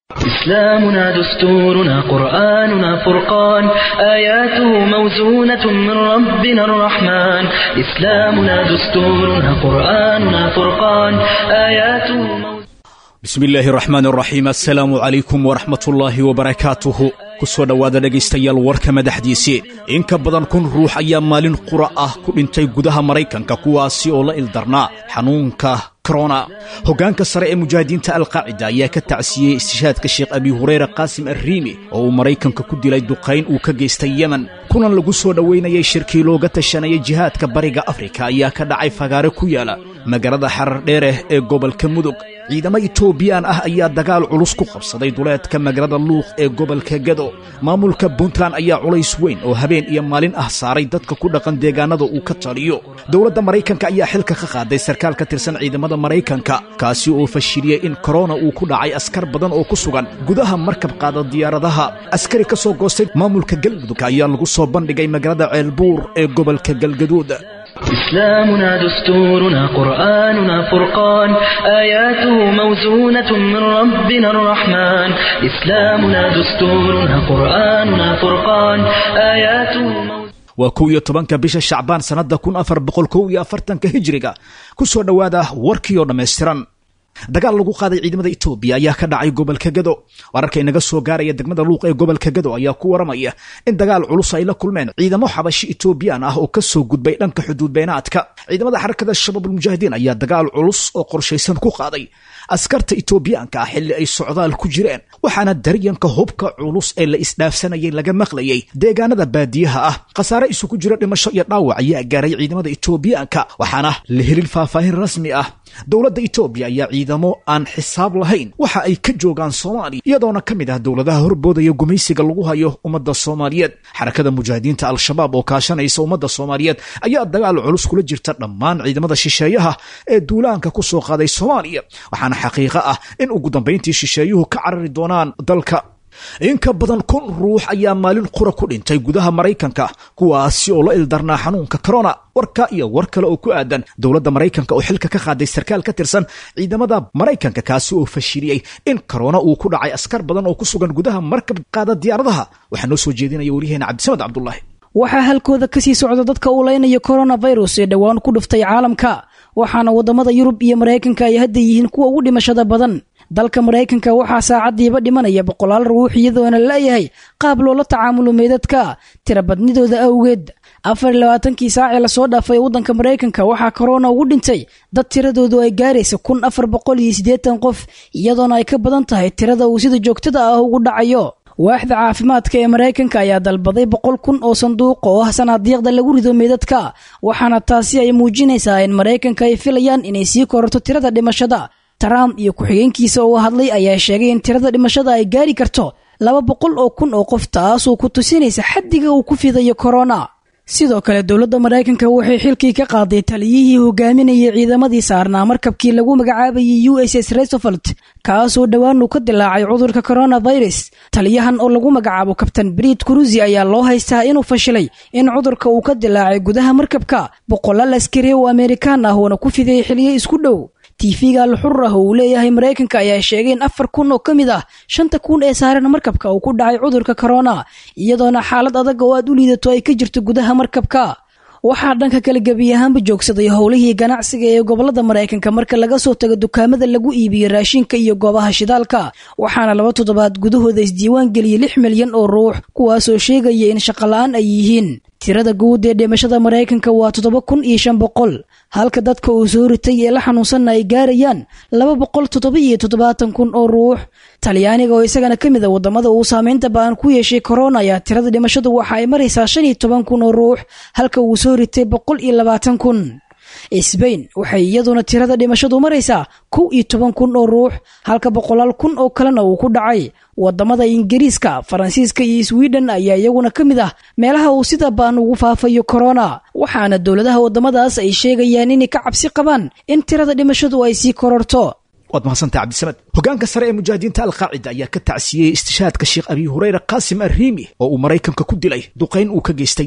إسلامنا دستورنا قرآننا فرقان آياته موزونة من ربنا الرحمن إسلامنا دستورنا قرآننا فرقان آياته موزونة bismi illaahi raxmaan raxiim assalaamu calaykum waraxmatullaahi wabarakaatuhu ku soo dhowaada dhegaystayaal warka madaxdiisii in ka badan kun ruux ayaa maalin qura ah ku dhintay gudaha maraykanka kuwaasi oo la ildarnaa xanuunka korona hoggaanka sare ee mujaahidiinta alqaacida ayaa ka tacsiyey istishaadka sheekh abi hureyre qaasim arriimi oo uu maraykanka ku dilay duqayn uu ka geystay yemen kulan lagu soo dhowaynayay shirkii looga tashanayay jihaadka bariga afrika ayaa ka dhacay fagaare ku yaala magaalada xarar dheereh ee gobolka mudug ciidamo itoobiyaan ah ayaa dagaal culus ku qabsaday duleedka magaalada luuq ee gobolka gado maamulka puntland ayaa culays weyn oo habeen iyo maalin ah saaray dadka ku dhaqan deegaanada uu ka taliyo dowladda maraykanka ayaa xilka ka qaaday sarkaal ka tirsan ciidamada maraykanka kaasi oo fashiliyey in korona uu ku dhacay askar badan oo ku sugan gudaha markab qaada diyaaradaha askari ka soo goostay maamulka galmudug ayaa lagu soo bandhigay magaalada ceelbuur ee gobolka galgaduud إسلامنا دستورنا قرآننا فرقان آياته موزونة من ربنا الرحمن إسلامنا دستورنا قرآننا فرقان آياته موزونة waa kow iyo tobanka bisha shacbaan sannadda kun afar boqol kow iyo afartanka hijiriga ku soo dhowaada warkii oo dhammaystiran dagaal lagu qaaday ciidamada etoobiya ayaa ka dhacay gobolka gado wararka inaga soo gaaraya degmada luuq ee gobolka gado ayaa ku waramaya in dagaal culus ay la kulmeen ciidamo xabashi etoobiyaan ah oo ka soo gudbay dhanka xuduud beenaadka ciidamada xarakada shabaabulmujaahidiin ayaa dagaal culus oo qorshaysan ku qaaday askarta etoobiyaanka ah xilli ay socdaal ku jireen waxaana daryanka hubka culus ee la isdhaafsanayay laga maqlayay deegaanada baadiyaha ah khasaare isugu jira dhimasho iyo dhaawac ayaa gaaray ciidamada etoobiyaanka waxaana la helin faahfaahin rasmi ah dowladda etoobiya ayaa ciidamo aan xisaab lahayn waxa ay ka joogaan soomaaliya iyadoona ka mid ah dowladaha horboodaya gumaysiga lagu hayo ummadda soomaaliyeed xarakada mujaahidiinta al-shabaab oo kaashanaysa ummadda soomaaliyeed ayaa dagaal culus kula jirta dhammaan ciidamada shisheeyaha ee duulaanka ku soo qaaday soomaaliya waxaana xaqiiqo ah in ugu dambayntii shisheeyuhu ka carari doonaan dalka in ka badan kun ruux ayaa maalin qura ku dhintay gudaha maraykanka kuwaasi oo la ildarnaa xanuunka korona warka iyo war kale oo ku aadan dowladda maraykanka oo xilka ka qaaday sarkaal ka tirsan ciidamada maraykanka kaasi oo fashiliyey in korona uu ku dhacay askar badan oo ku sugan gudaha markab qaada diyaaradaha waxaa noo soo jeedinaya waryaheena cabdisamed cabdulaahi waxaa halkooda kasii socda dadka uu leynayo coronavirus ee dhowaan ku dhuftay caalamka waxaana waddamada yurub iyo maraykanka ay hadda yihiin kuwa ugu dhimashada badan dalka maraykanka waxaa saacaddiiba dhimanaya boqolaal ruux iyadoona laleeyahay qaab loola tacaamulo meydadka tirabadnidooda awgeed afar iyo labaatankii saacee lasoo dhaafay waddanka maraykanka waxaa korona ugu dhintay dad tiradoodu ay gaaraysa kun afar boqol iyo siddeetan qof iyadoona ay ka badan tahay tirada uu sida joogtada ah ugu dhacayo waaxda caafimaadka ee maraykanka ayaa dalbaday boqol kun oo sanduuq oo ah sanaadiiqda lagu rido meydadka waxaana taasi ay muujinaysaa in maraykanka ay filayaan inay sii kororto tirada dhimashada trump iyo ku-xigeenkiisa oo hadlay ayaa sheegay in tirada dhimashada ay gaari karto laba boqol oo kun oo qof taasoo ku tusinaysa xaddiga uu ku fidayo korona sidoo kale dowladda maraykanka waxay xilkii ka qaaday taliyihii hogaaminayay ciidamadii saarnaa markabkii lagu magacaabayay u s s resovolt kaasoo dhowaan uu ka dilaacay cudurka coronavirus taliyahan oo lagu magacaabo kabtan briid kurusi ayaa loo haystaa inuu fashilay in cudurka uu ka dilaacay gudaha markabka boqolaal askari oo amerikaan ah uona ku fidayay xiliyo isku dhow tiifiga alxur ah oo uu leeyahay maraykanka ayaa sheegay in afar kun oo ka mid ah shanta kun ee saaran markabka uu ku dhacay cudurka korona iyadoona xaalad adag oo aad u liidato ay ka jirto gudaha markabka waxaa dhanka kale gebi ahaanba joogsaday howlihii ganacsiga ee gobolada maraykanka marka laga soo tago dukaamada lagu iibiyo raashinka iyo goobaha shidaalka waxaana laba toddobaad gudahooda isdiiwaan geliyey lix milyan oo ruux kuwaasoo sheegaya in shaqola-aan ay yihiin tirada guud ee dhimashada maraykanka waa toddoba kun iyo shan boqol halka dadka uu soo ritay ee la xanuunsanna ay gaarayaan laba boqol toddoba iyo toddobaatan kun oo ruux talyaaniga oo isagana ka mid a waddamada uu saameynta ba'an ku yeeshay korona ayaa tirada dhimashadu waxa ay maraysaa shan iyo toban kun oo ruux halka uu soo ritay boqol iyo labaatan kun sbain waxay iyaduna tirada dhimashadu maraysaa kow iyo toban kun oo ruux halka boqolaal kun oo kalena uu ku dhacay wadamada ingiriiska faransiiska iyo swiden ayaa iyaguna ka mid ah meelaha uu sida baan ugu faafayo korona waxaana dowladaha wadamadaas ay sheegayaan inay ka cabsi qabaan in tirada dhimashadu ay sii kororto waad mahadsantaha cabdisamed hogaanka sare ee mujaahidiinta alqaacida ayaa ka tacsiyeyey istishaadka sheekh abi hureyre qaasim arriimi oo uu maraykanka ku dilay duqayn uu ka geystay yemen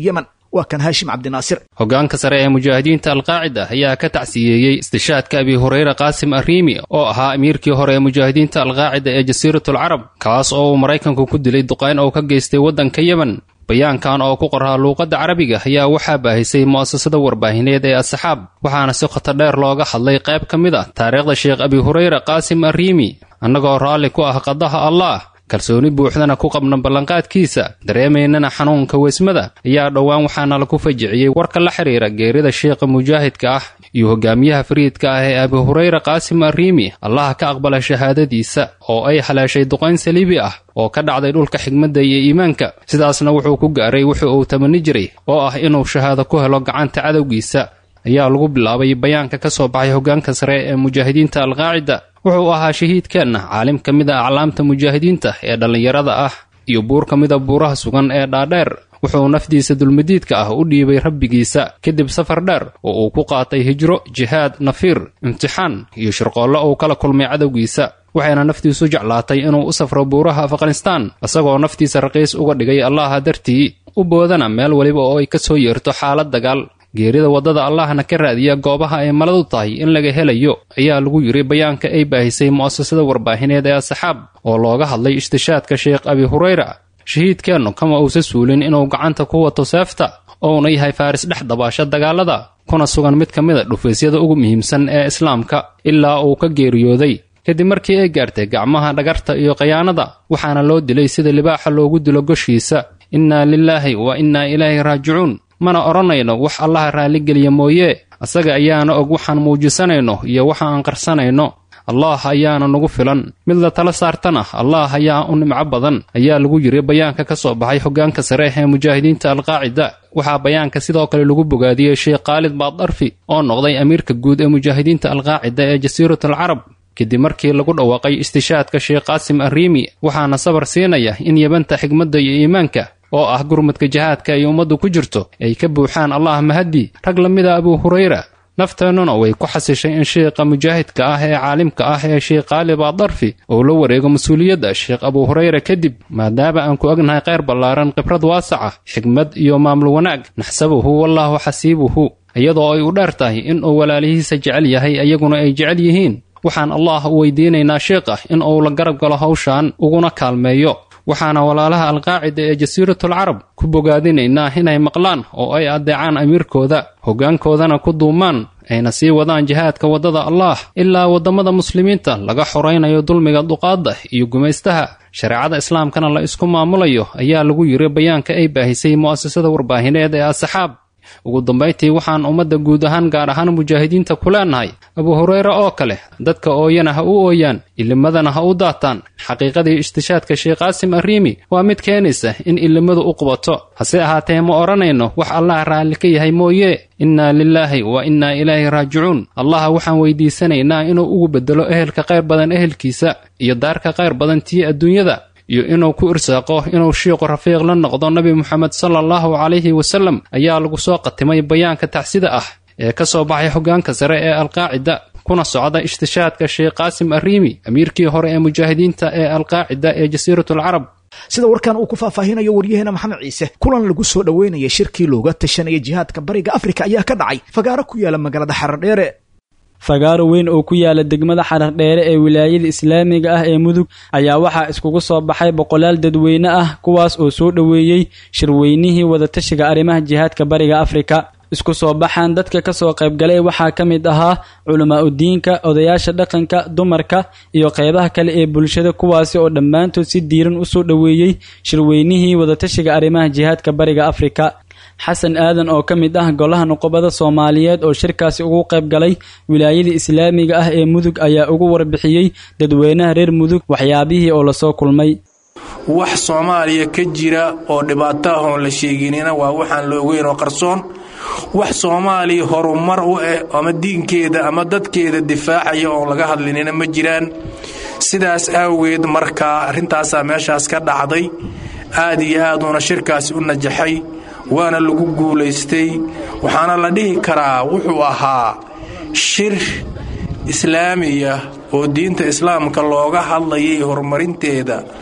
waa kan haashim cabdinaasir hoggaanka sare ee mujaahidiinta alqaacida ayaa ka tacsiyeeyey istishaadka abi hureyre qaasim arriimi oo ahaa amiirkii hore ee mujaahidiinta alqaacida ee jasiiratul carab kaas oo uu maraykanku ku dilay duqayn oo ka geystay waddanka yemen bayaankan oo ku qoraa luuqadda carabiga ayaa waxaa baahisay mu'asasada warbaahineed ee asxaab waxaana si khoto dheer looga hadlay qayb ka mid ah taariikhda sheekh abi hureyre qaasim arriimi annagoo raalli ku ah qadaha allaah kalsooni buuxdana ku qabna ballanqaadkiisa dareemaynana xanuunka weysmada ayaa dhowaan waxaana lagu fajiciyey warka la xidhiira geerida sheekha mujaahidka ah iyo hogaamiyaha fariidka ah ee abi hureyre qaasim arriimi allaha ka aqbala shahaadadiisa oo ay haleeshay duqayn saliibi ah oo ka dhacday dhulka xigmadda iyo iimaanka sidaasna wuxuu ku gaaray wuxuu uu tamani jiray oo ah inuu shahaado ku helo gacanta cadowgiisa ayaa lagu bilaabay bayaanka ka soo baxay hoggaanka sare ee mujaahidiinta alqaacida wuxuu ahaa shahiidkeenna caalim ka mid a aclaamta mujaahidiinta ee dhallinyarada ah iyo buur ka mida buuraha sugan ee dhaadheer wuxuu nafdiisa dulmadiidka ah u dhiibay rabbigiisa kadib safar dheer oo uu ku qaatay hijro jihaad nafiir imtixaan iyo shirqoollo uu kala kulmay cadowgiisa waxayna naftiisu jeclaatay inuu u safro buuraha afghanistaan isagoo naftiisa raqiis uga dhigay allaha dartii u boodana meel weliba oo ay ka soo yeerto xaalad dagaal geerida waddada allahna ka raadiya goobaha ay maladu tahay in laga helayo ayaa lagu yidhi bayaanka ay baahisay mu'asasada warbaahineed ee asxaab oo looga hadlay ishtishaadka sheekh abi hureyra shahiidkeennu kama uusa suulin inuu gacanta ku wato seefta ouna yahay faaris dhex dabaasha dagaalada kuna sugan mid ka mid a dhufaysyada ugu muhiimsan ee islaamka ilaa uu ka geeriyooday kadib markii ay gaartay gacmaha dhagarta iyo khayaanada waxaana loo dilay sida libaaxa loogu dilo goshiisa innaa lilaahi wa innaa ilaahi raajicuun mana odhanayno wax allaha raalligeliya mooye asaga ayaana og waxaan muujisanayno iyo waxa aan qarsanayno allaah ayaana nagu filan mid la tala saartana allaah ayaa u nimco badan ayaa lagu yiri bayaanka ka soo baxay hoggaanka sare ee mujaahidiinta alqaacida waxaa bayaanka sidoo kale lagu bogaadiyey sheekh khaalid baaddarfi oo noqday amiirka guud ee mujaahidiinta alqaacida ee jasiiratul carab kadib markii lagu dhawaaqay istishaadka sheekh qaasim arriimi waxaana sabar siinaya in yabanta xigmadda iyo iimaanka oo ah gurmadka jihaadka ay ummaddu ku jirto ay ka buuxaan allah mahaddi rag la mida abuu hureyra nafteennuna way ku xasishay in sheekha mujaahidka ah ee caalimka ah ee sheekh khaalib adarfi uu la wareego mas-uuliyadda sheekh abuu hureyra kadib maadaama aan ku ognahay kheyr ballaaran khibrad waasaca xigmad iyo maamul wanaag naxsabuhu wallaahu xasiibuhu iyadoo ay u dheer tahay in uu walaalihiisa jecel yahay iyaguna ay jecel yihiin waxaan allah u weydiinaynaa sheekha in uu la garab galo hawshan uguna kaalmeeyo waxaana walaalaha alqaacida ee jasiiratul carab ku bogaadinaynaa inay maqlaan oo ay addeecaan amiirkooda hoggaankoodana ku duumaan ayna sii wadaan jihaadka waddada allaah ilaa waddamada muslimiinta laga xoraynayo dulmiga duqaadda iyo gumaystaha shareecada islaamkana la isku maamulayo ayaa lagu yiri bayaanka ay baahisay mu'asasada warbaahineed ee asxaab ugu dambayntii waxaan ummadda guud ahaan gaar ahaan mujaahidiinta ku leenahay abuu hureyre oo kale dadka ooyana ha u ooyaan ilimadana ha u daataan xaqiiqadii ishtishaadka sheekh qaasim arriimi waa mid keenaysa in ilimadu u qubato hase ahaatee ma odhanayno wax allah raalli ka yahay mooye innaa lilaahi wa innaa ilaahi raajicuun allaha waxaan weydiisanaynaa inuu ugu beddelo ehelka qayr badan ehelkiisa iyo daarka qayr badan tii adduunyada iyo inuu ku irsaaqo inuu shiiqu rafiiq la noqdo nebi moxamed sala allahu calayhi wasallam ayaa lagu soo qatimay bayaanka tacsida ah ee ka soo baxay hoggaanka sare ee alqaacida kuna socda ishtishaadka sheekh qaasim arriimi amiirkii hore ee mujaahidiinta ee alqaacida ee jasiiratul carab sida warkan uu ku faahfaahinayo waryaheena maxamed ciise kulan lagu soo dhoweynaya shirkii looga tashanaya jihaadka bariga afrika ayaa ka dhacay fagaaro ku yaala magaalada xaradheere fagaaro weyn oo ku yaala degmada xarardheere ee wilaayada islaamiga ah ee mudug ayaa waxaa iskugu soo baxay boqolaal dadweyne ah kuwaas oo soo dhoweeyey shirweynihii wadatashiga arrimaha jihaadka bariga afrika isku soo baxaan dadka kasoo qaybgalay waxaa ka mid ahaa culamaa udiinka odayaasha dhaqanka dumarka iyo qeybaha kale ee bulshada kuwaasi oo dhammaantood si diiran usoo dhoweeyey shirweynihii wadatashiga arrimaha jihaadka bariga afrika xasan aadan oo ka mid ah golaha nuqubada soomaaliyeed oo shirkaasi ugu qayb galay wilaayada islaamiga ah ee mudug ayaa ugu warbixiyey dadweynaha reer mudug waxyaabihii oo lasoo kulmay wax soomaaliya ka jira oo dhibaato ah oon la sheeginina waa waxaan la ogeyn oo qarsoon wax soomaaliya horumar u eh ama diinkeeda ama dadkeeda difaacaya oon laga hadlinina ma jiraan sidaas awgeed markaa arrintaasaa meeshaas ka dhacday aad iyo aaduuna shirkaasi u najaxay waana lagu guulaystay waxaana la dhihi karaa wuxuu ahaa shir islaamiya oo diinta islaamka looga hadlayay horumarinteeda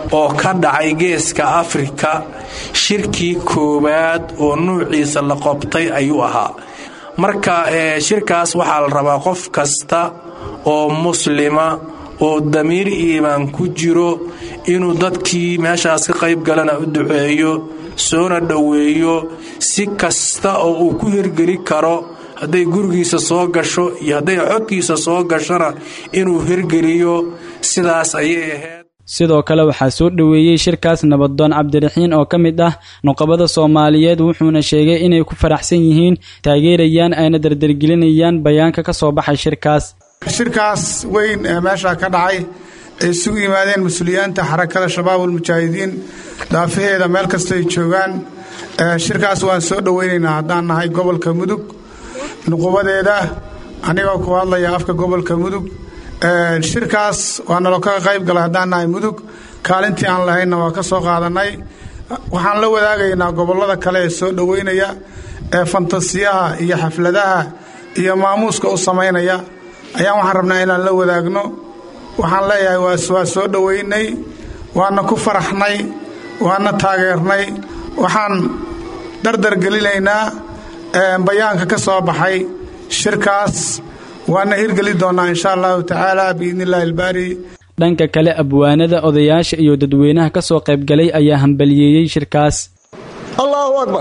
oo ka dhacay geeska afrika shirkii koowaad oo nuuciisa la qobtay ayuu ahaa marka shirkaas waxaa la rabaa qof kasta oo muslima oo damiir iimaan ku jiro inuu dadkii meeshaas ka qayb galana u duceeyo soona dhoweeyo si kasta oo uu ku hirgeli karo hadday gurigiisa soo gasho iyo hadday codkiisa soo gashona inuu hirgeliyo sidaas ayay ahayd sidoo kale waxaa soo dhoweeyey shirkaas nabadoon cabdiraxiin oo ka mid ah nuqabada soomaaliyeed wuxuuna sheegay inay ku faraxsan yihiin taageerayaan ayna dardargelinayaan bayaanka ka soo baxay shirkaas shirkaas weyn ee meesha ka dhacay ay isugu yimaadeen mas-uuliyaanta xarakada shabaabulmujaahidiin daafaheeda meel kastoay joogaan shirkaas waan soo dhoweynaynaa haddaan nahay gobolka mudug nuqubadeeda anigoo ku hadlaya afka gobolka mudug shirkaas waa nalo kaga qayb galay haddaan nahay mudug kaalintii aan lahaynna waa ka soo qaadannay waxaan la wadaagaynaa gobollada kale ee soo dhoweynaya ee fantasiyaha iyo xafladaha iyo maamuuska u samaynaya ayaan waxaan rabnaa inaan la wadaagno waxaan leeyahay waa soo dhoweynay waana ku faraxnay waana taageernay waxaan dardargelinaynaa bayaanka ka soo baxay shirkaas waana hirgeli doonnaa insha allahu tacaala biidni illaahi albaari dhanka kale abwaanada odayaasha iyo dadweynaha ka soo qaybgalay ayaa hambaliyeeyey shirkaas allaahu akbar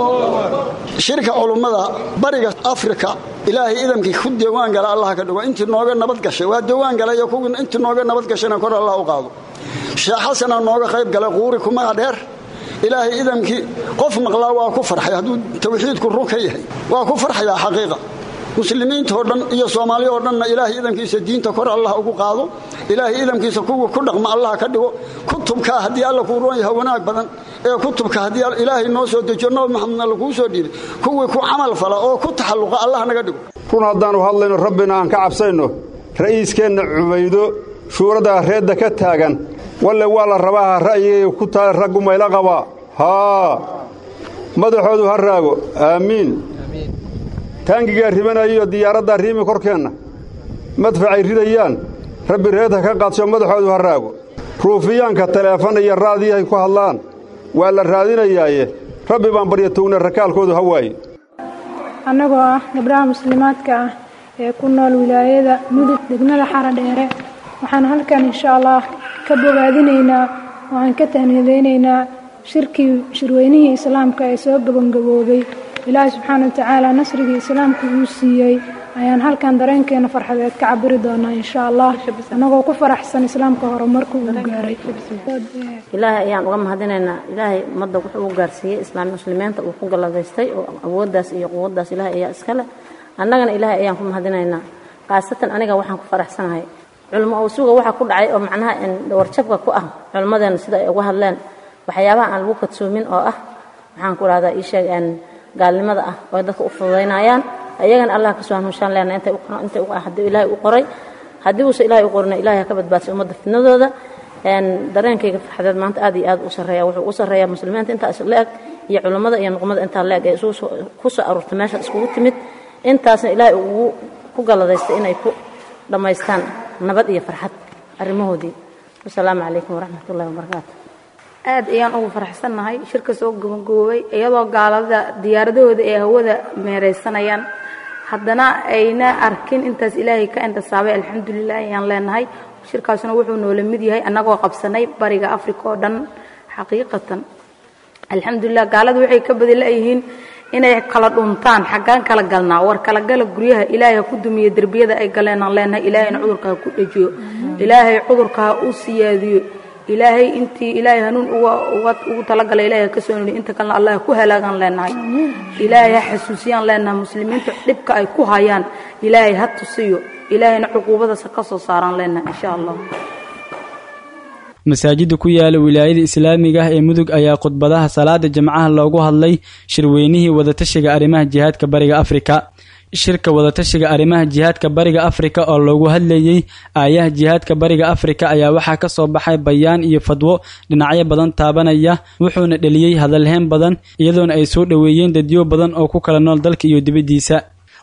shirka culummada bariga afrika ilaahay idamkii ku diiwaan gala allah ka dhigo intii nooga nabad gashay waa diiwaan galay kuwii intii nooga nabad gashayna kor allah u qaado sheekh xasana nooga qayb galay quuri kumaga dheer ilaahay idamkii qof maqlaa waa ku farxay hadduu tawxiidku run ka yahay waa ku farxayaa xaqiiqa muslimiintoo dhan iyo soomaaliya oo dhanna ilaahay idamkiisa diinta kor allah ugu qaado ilaahay idamkiisa kuwa ku dhaqma allah ka dhigo kutubkaa haddii alla kuu roon yaha wanaag badan ee kutubka haddii ilaahay noo soo dejiyo nabi maxamedna laguu soo dhiibay kuwii ku camal fala oo ku taxalluqa allah naga dhigo run haddaannu hadlayno rabbina aan ka cabsayno ra'iiskeenna cubaydo shuuradaa reedda ka taagan walle waa la rabaaha ra'yigay ku taale raggu mayla qabaa haa madaxoodu ha raago aamiin taangigaa ribanayiyo diyaaraddaa riimi korkeenna madfacay ridayaan rabbi reed ha ka qaadsho madaxoodu ha raago ruufiyaanka taleefan iyo raadiyahay ku hadlaan waa la raadinayaaye rabbi baan barya towna rakaalkoodu ha waaye annagoo ah gabdhaha muslimaadka ah ee ku nool wilaayada mudug degmada xara dheere waxaan halkan insha allah ka bogaadinaynaa oo aan ka tahnidaynaynaa shirkii shirweynihii islaamka ee soo gabangaboobay ilaahay subxaana wa tacaala nasrigii islaamka uu siiyey ayaan halkan dareenkeena farxadeed ka cabiri doonaa insha allah annagoo ku faraxsan islaamka horumarka uu gaaray ilaahay ayaan uga mahadinaynaa ilaahay ummadda wuxuu u gaarsiiyey islaam muslimiinta uu ku galladaystay oo awooddaas iyo quwaddaas ilaahay ayaa iskale annagana ilaahay ayaan ku mahadinaynaa khaasatan aniga waxaan ku faraxsanahay culmo owsuga waxa ku dhacay oo macnaha warjabka ku ah culimmadeenna sida ay uga hadleen waxyaabaha aan lagu kadsoomin oo ah waxaan ku rahdaa ii sheeg gaalnimada ah oo dadka u fududaynayaan ayagana allah kasoo hanuunshaan leena intay intay haddii ilaahay u qoray haddii uusa ilaahay u qorina ilaahay ha ka badbaadsay ummadda fitnadooda dareenkayga farxadeed maanta aad iyo aad u sarreeya wuxuu u sarreeyaa muslimiinta intaa is la-eg iyo culummada iyo nuqmada intaa la-eg ee isugu ku soo aruurtay meesha iskugu timid intaasna ilaahay ugu ku galladaystay inay ku dhammaystaan nabad iyo farxad arrimahoodii wasalaamu calaykum waraxmat ullahi wabarakaatu aad ayaan ugu faraxsannahay shirka soo gabangoobay iyadoo gaalada diyaaradahooda ay hawada meeraysanayaan haddana ayna arkin intaas ilaahay ka intisaabay alxamdulilah ayaan leenahay shirkaasuna wuxuu noola mid yahay annagoo qabsanay bariga africa oo dhan xaqiiqatan alxamdulilah gaalada waxay ka badi la-yihiin inay kala dhuntaan xaggaan kala galnaa war kala gala guryaha ilaahay ha ku dumiyo derbiyada ay galeenaan leenahay ilaahayna cudurka ha ku dhejiyo ilaahay cudurka ha u siyaadiyo ilaahay intii ilaahay hanuun ugu talagalay ilahay ka soo nidhi inta kalena allah ku halaagaan leenahay ilaahay ha xasuusiyaan leenahay muslimiinta dhibka ay ku hayaan ilaahay ha tusiyo ilaahayna cuquubadasa ka soo saaraan leenahay insha allah masaajida ku yaala wilaayada islaamiga ah ee mudug ayaa khudbadaha salaada jamcaha loogu hadlay shirweynihii wadatashiga arrimaha jihaadka bariga afrika shirka wadatashiga arrimaha jihaadka bariga afrika oo loogu hadlayey aayaha jihaadka bariga afrika ayaa waxaa ka soo baxay bayaan iyo fadwo dhinacyo badan taabanaya wuxuuna dheliyey hadalheen badan iyadoona ay soo dhoweeyeen dadyo badan oo ku kala nool dalka iyo dibaddiisa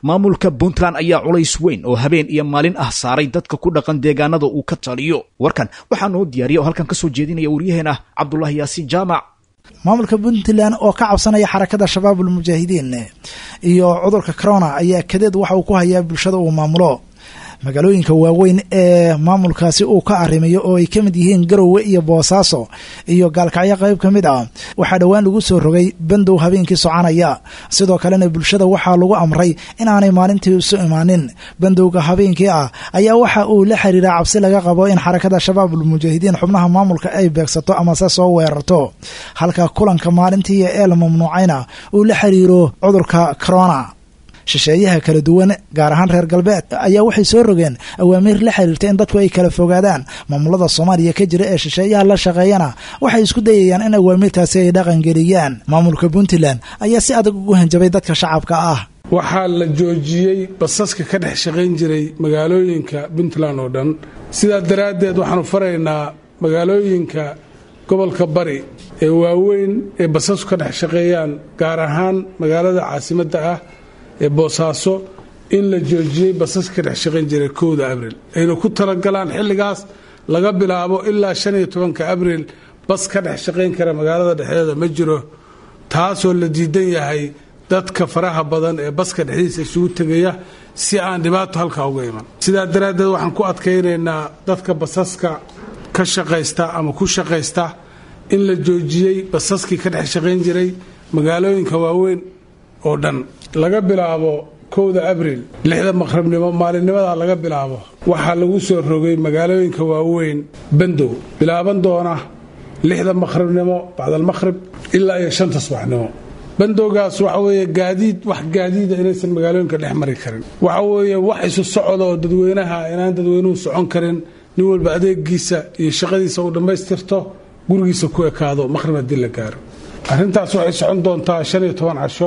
maamulka puntland ayaa culays weyn oo habeen iyo maalin ah saaray dadka ku dhaqan deegaanada uu ka taliyo warkan waxaa noo diyaariya oo halkan ka soo jeedinaya waryaheena cabdulaahi yaasiin jaamac maamulka puntland oo ka cabsanaya xarakada shabaabul mujaahidiin iyo cudurka corona ayaa kadeed waxa uu ku hayaa bulshada uu maamulo magaalooyinka waaweyn ee maamulkaasi uu ka arrimayo oo ay ka mid yihiin garowe iyo boosaaso iyo gaalkacyo qayb ka mid ah waxaa dhowaan lagu soo rogay bandow habeenkii soconaya sidoo kalena bulshada waxaa lagu amray inaanay maalintii isu imaanin bandowga habeenkii ah ayaa waxa uu la xiriiraa cabsi laga qabo in xarakada shabaabul mujaahidiin xubnaha maamulka ay beegsato amase soo weerarto halka kulanka maalintii ee la mamnuucayna uu la xiriiro cudurka corona shisheeyaha kala duwan gaar ahaan reer galbeed ayaa waxay soo rogeen awaamiir la xiriirta in dadku ay kala fogaadaan maamulada soomaaliya ka jira ee shisheeyaha la shaqeeyana waxay isku dayayaan in awaamiirtaasi ay dhaqangeliyaan maamulka puntland ayaa si adag ugu hanjabay dadka shacabka ah waxaa la joojiyey basaska ka dhex shaqayn jiray magaalooyinka puntland oo dhan sidaa daraaddeed waxaanu faraynaa magaalooyinka gobolka bari ee waaweyn ee basasku ka dhex shaqeeyaan gaar ahaan magaalada caasimadda ah ee boosaaso in la joojiyey basas ka dhex shaqayn jiray kowda abril ayna ku talagalaan xilligaas laga bilaabo ilaa shan iyo tobanka abril bas ka dhex shaqayn kara magaalada dhexdeeda ma jiro taasoo la diidan yahay dadka faraha badan ee baska dhexdiisa isugu tegaya si aan dhibaato halkaa uga iman sidaa daraaddeed waxaan ku adkaynaynaa dadka basaska ka shaqaysta ama ku shaqaysta in la joojiyey basaskii ka dhex shaqayn jiray magaalooyinka waaweyn oo dhan laga bilaabo kowda abril lixda maqribnimo maalinimada laga bilaabo waxaa lagu soo rogay magaalooyinka waaweyn bandow bilaaban doona lixda maqribnimo bacdalmaqhrib ilaa iyo shanta subaxnimo bandowgaas waxa weeye gaadiid wax gaadiida inaysan magaalooyinka dhex mari karin waxa weeye wax isu socda oo dadweynaha inaan dadweynuhu socon karin nin walba adeegiisa iyo shaqadiisa uu dhammaystirto gurigiisa ku ekaado maqhrib haddii la gaaro arrintaas waxay socon doontaa shan iyo toban casho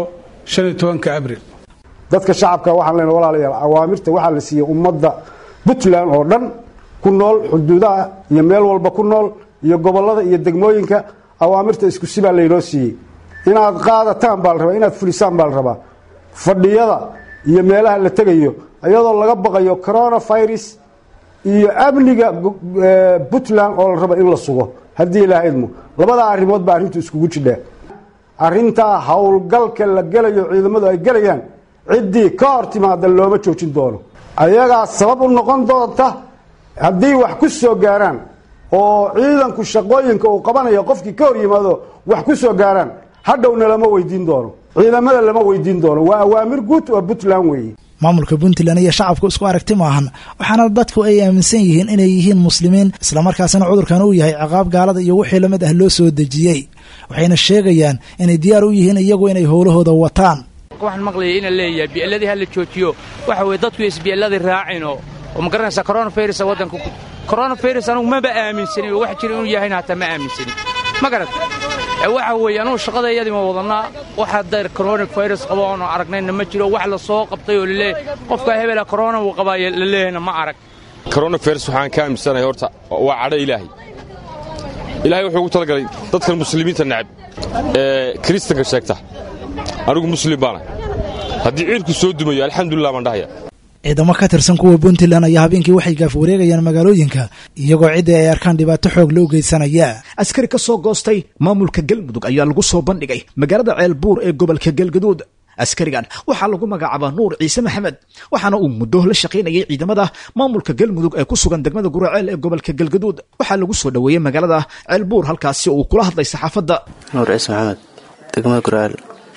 dadka shacabka waxaan leenahay walaalayaal awaamirta waxaa la siiyey ummadda puntland oo dhan ku nool xuduudaha iyo meel walba ku nool iyo gobollada iyo degmooyinka awaamirta isku sibaa laynoo siiyey inaad qaadataan baa la rabaa inaad fulisaan baa la rabaa fadhiyada iyo meelaha la tegayo iyadoo laga baqayo coronavirus iyo amniga puntland oo la raba in la sugo haddii ilaah idmo labadaa arrimood baa arrintu iskugu jidhaa arrintaa howlgalka la gelayo ciidamadu ay gelayaan ciddii ka hor timaada looma joojin doono ayagaa sabab u noqon doonta haddii wax ku soo gaaraan oo ciidanku shaqooyinka uu qabanayo qofkii ka hor yimaado wax ku soo gaaraan hadhowna lama weydiin doono ciidamada lama weydiin doono waa awaamir guud oo puntland weeye maamulka puntland iyo shacabku isku aragti maahan waxaana dadku ay aaminsan yihiin inay yihiin muslimiin islamarkaasina cudurkan uu yahay ciqaab gaalada iyo wixii lamid ah loo soo dejiyey waxayna sheegayaan inay diyaar u yihiin iyagu inay howlahooda wataan waxaan maqlayay ina leeyahay bi'eladii ha la joojiyo waxa weye dadku isbi'eladii raacino oo ma garanaysaa coronavirus waddanka coronavirus anugu maba aaminsanin oo wax jira inuu yahayna hataa ma aaminsanin ma garat waxa weeye anugu shaqadayadii ma wadannaa waxa dayr coronavirus qabo oonu aragnayna ma jiro wax la soo qabtay oo laleeyahay qofka hebela corona uu qabaayo la leeyahayna ma arag coronavirus waxaan ka aaminsanahay horta waa cadho ilaahay ilaahay wuxuu ugu talagalay dadkan muslimiinta necab ee kiristanka sheegta anigu muslim baana haddii ciidku soo dumayo alxamdulilah baan dhahaya ciidamo ka tirsan kuwa puntland ayaa habeenkii waxay gaaf wareegayaan magaalooyinka iyagoo ciddii ay arkaan dhibaato xoog loo geysanaya askari ka soo goostay maamulka galmudug ayaa lagu soo bandhigay magaalada ceelbuur ee gobolka galgaduud askarigan waxaa lagu magacaabaa nuur ciise maxamed waxaana uu muddo la shaqaynayay ciidamada maamulka galmudug ee ku sugan degmada guraceel ee gobolka galgaduud waxaa lagu soo dhoweeyey magaalada ceelbuur halkaasi uu kula hadlay saxaafadda nuur ciise maxamed degmada guraceel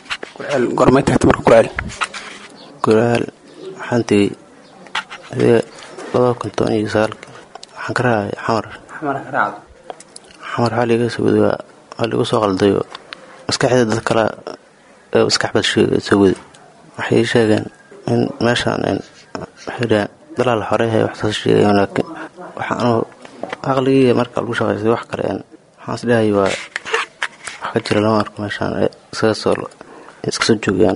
gormay tagta marka guraceel guraceel waxaan tegey adee labada kun toban iyo sagaalki waxaan ka raacay xamar xamar waxaa liiga soo wadi waa liigu soo qaldayoo maskaxda dad kale maskaxbad soo wadi waxay sheegeen in meeshaan waxay dhaheen dalaal xoreyahay waxsaas sheegayen laakiin waxa anuu aqligii marka lagu shaqaystay wax kale waxaan is dhahay waa wax ka jira lama arko meeshaan iskaga soo iska soo joogayaan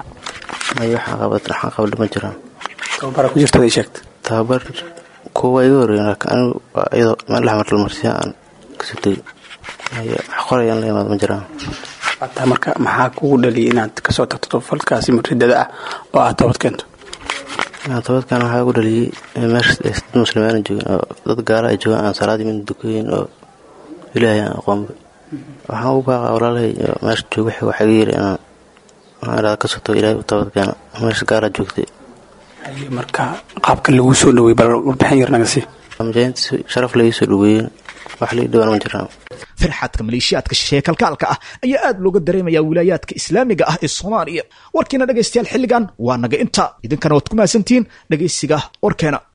ay waxaan qabat waxaan qabadhi ma jiraan tababara ku jirta ay sheegta tababar kuwa iga horreeyen laakiin anigu waa iyadoo meel dhex marla marsiya aan kasoo tegey ay wax qorayaan la imaad ma jiraan taa marka maxaa kugu dhaliyay inaad kasoo tagto falkaasi muridada ah oo aad toobad keento toobadkan waxaa ugu dhaliyey meesha dad muslimiin joogin oo dad gaala ay joogaan aan salaadii mid dukayin oo ilaahay aan aqoonba waxaan u baaqa walaalahay meesha jooga waxaa iga yiri inaan waxaan idhahda kasoo tago ilaahay u toobadkeena meesha gaala joogtay marka qaabka lagu soo dhawey bal warbixin yar naga sii mujaahidiinta si sharaf laii soo dhaweeyeen wax lii dhawaan ma jiraan farxadka maleeshiyaadka shisheeye kalkaalka ah ayaa aad looga dareemayaa wilaayaadka islaamiga ah ee soomaaliya warkiina dhegaystayaal xilligan waa naga inta idinkana waad ku mahadsantihiin dhegaysiga warkeena